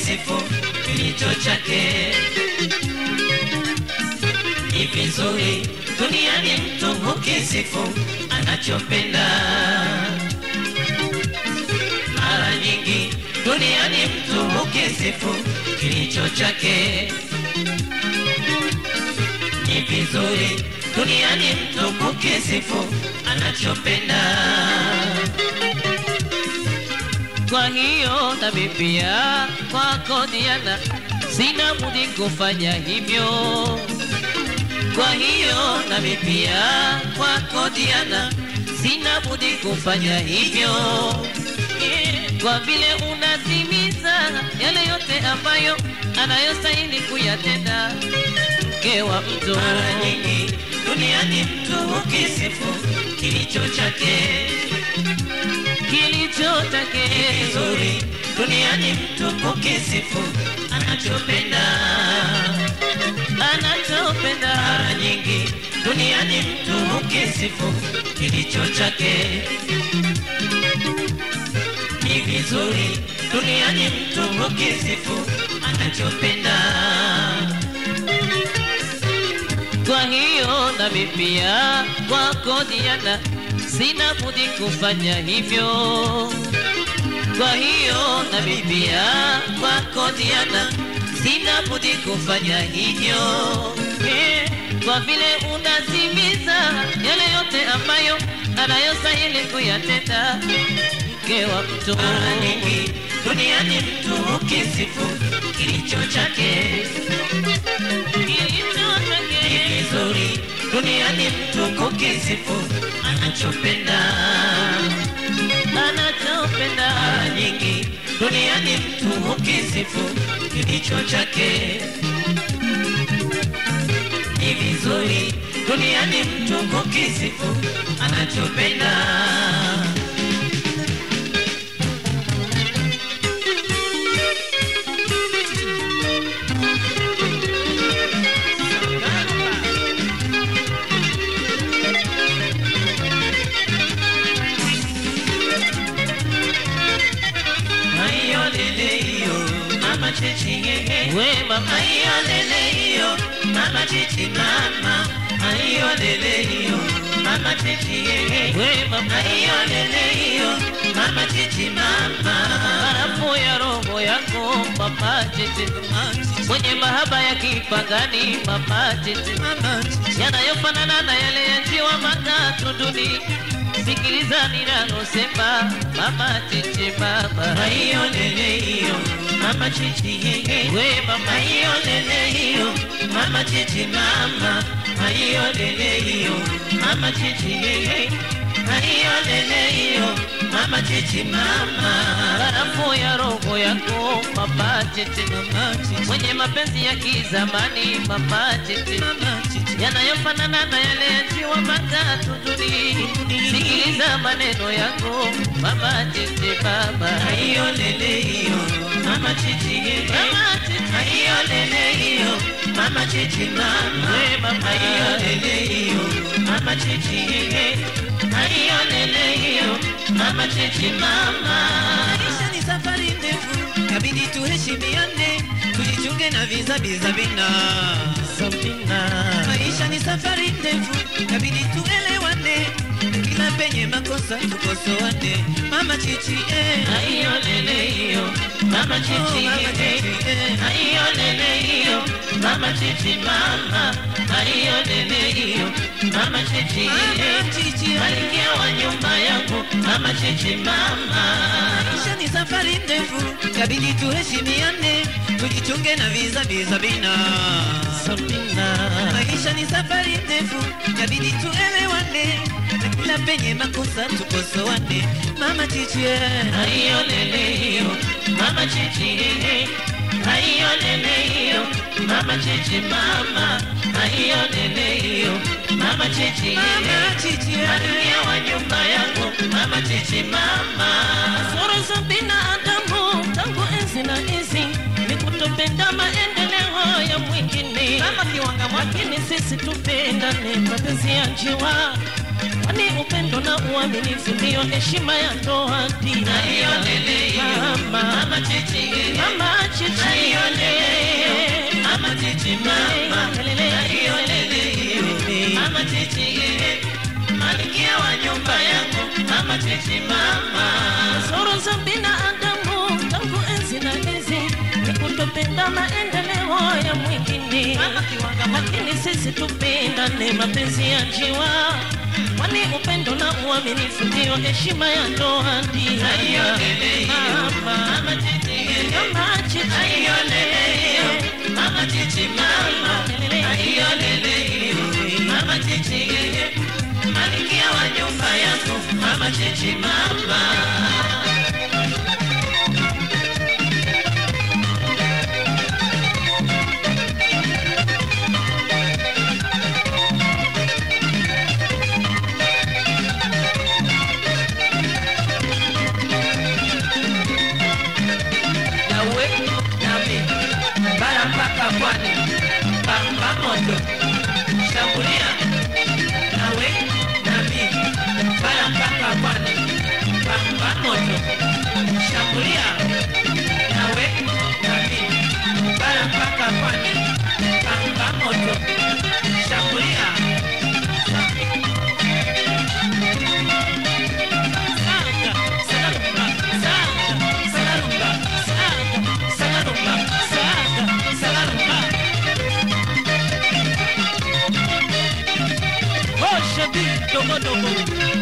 ukisifu kilicho chake. Ni vizuri duniani mtu ukisifu anachopenda. Mara nyingi duniani mtu ukisifu kilicho chake. Ni vizuri duniani mtu ukisifu anachopenda. Kwa hiyo nami pia kwako Diana, sina budi kufanya hivyo. Kwa hiyo nami pia kwako Diana, sina budi kufanya hivyo, kwa vile unatimiza yale yote ambayo anayostahili kuyatenda mke wa mtu. Mara nyingi duniani mtu ukisifu kilicho chake. kilicho chake Vizuri duniani mtu ukisifu anachopenda. anachopenda Mara nyingi duniani mtu ukisifu kilicho chake. Ni vizuri duniani mtu ukisifu anachopenda. Kwa hiyo nami pia kwako Diana, sina budi kufanya hivyo. Kwa hiyo nami pia kwako Diana, sina budi kufanya hivyo, Eh, kwa vile unatimiza yale yote ambayo anayostahili kuyatenda mke wa mtu. Mara nyingi duniani mtu ukisifu kilicho chake. Kilicho Ni chake vizuri duniani mtu ukisifu anachopenda. anachopenda Mara nyingi duniani mtu ukisifu kilicho chake. Ni vizuri duniani mtu ukisifu anachopenda. Ayo lele iyo, mama chichi hehe. we mama Ayo lele iyo, mama chichi mama. Ayo lele iyo, mama chichi hehe. we mama Ayo lele iyo, mama chichi mama. barafu ya roho yako mama tete mwenye mahaba ya kipagani mama tete yanayofanana na yale ya njiwa matatu duni sikiliza ninalosema mama tete mama Ayo lele iyo, mama chichi hehe. we mama Ayo lele iyo, mama chichi mama. Ayo lele iyo, mama chichi hehe. Ayo lele iyo, mama chichi mama. barafu ya roho yako mama tete mwenye mapenzi ya kizamani mama tete yanayofanana na yale ya njiwa matatu duni sikiliza maneno yako mama tete mama Ayo lele iyo, mama chichi hehe. mama tete Ayo lele iyo, mama chichi mama. we mama Ayo lele iyo, mama chichi hehe. Ayo lele iyo, mama chichi mama. Maisha ni safari ndefu, kabidi tuheshimiane, tujichunge na vizabiza bina. Sabina Maisha ni safari ndefu, kabidi tuelewane, kila penye makosa tukosoane. Mama chichi eh, Ayo lele iyo, mama chichi oh, mama hehe. chichi eh. Ayo lele iyo, mama chichi mama. Ayo lele iyo, mama chichi hehe. Mama chichi eh. Malkia wa nyumba yangu, mama chichi mama. Maisha ni safari ndefu, kabidi tuheshimiane, tujichunge na vizabiza bina. Sabina Maisha ni safari ndefu, kabidi tuelewane, na kila penye makosa tukosoane. Mama chichi eh. Ayo lele iyo, mama chichi hehe. Ayo lele iyo, mama chichi mama. Ayo lele iyo, mama chichi hehe. Mama chichi eh. Malkia wa nyumba yangu, mama chichi mama. Sura za binadamu tangu enzi na enzi ni kutopenda maendeleo ya mwingine, kama kiwanga, lakini sisi tupendane, mapenzi ya njiwa kwani upendo na uaminifu ndiyo heshima ya ndoa dina Na hiyo lele hiyo, mama mama chichi yeye. mama chichi Na hiyo lele hiyo, mama chichi mama. Na hiyo lele hiyo, mama chichi yeye. Malkia wa nyumba yangu, mama chichi mama. Kasoro za binadamu tangu enzi na enzi ni kutopenda maendeleo ya mwingine, lakini sisi tupendane, mapenzi ya njiwa, kwani upendo na uaminifu ndiyo heshima ya ndoa. Ndio Na hiyo lele hiyo, mama mama chichi yeye. mama chichi Na hiyo lele hiyo, mama chichi mama. Na hiyo lele hiyo, mama chichi yeye. Malkia wa nyumba yangu, mama chichi mama. nawe nami bara mpaka pwani pamba moto shambulia nawe nami bara mpaka pwani pamba moto shambulia nawe nami bara mpaka pwani pamba moto shambulia Sanga, sagarumba, sanga, sagarumba, sanga, sagarumba, sanga, sagarumba. Osha bi dogo dogo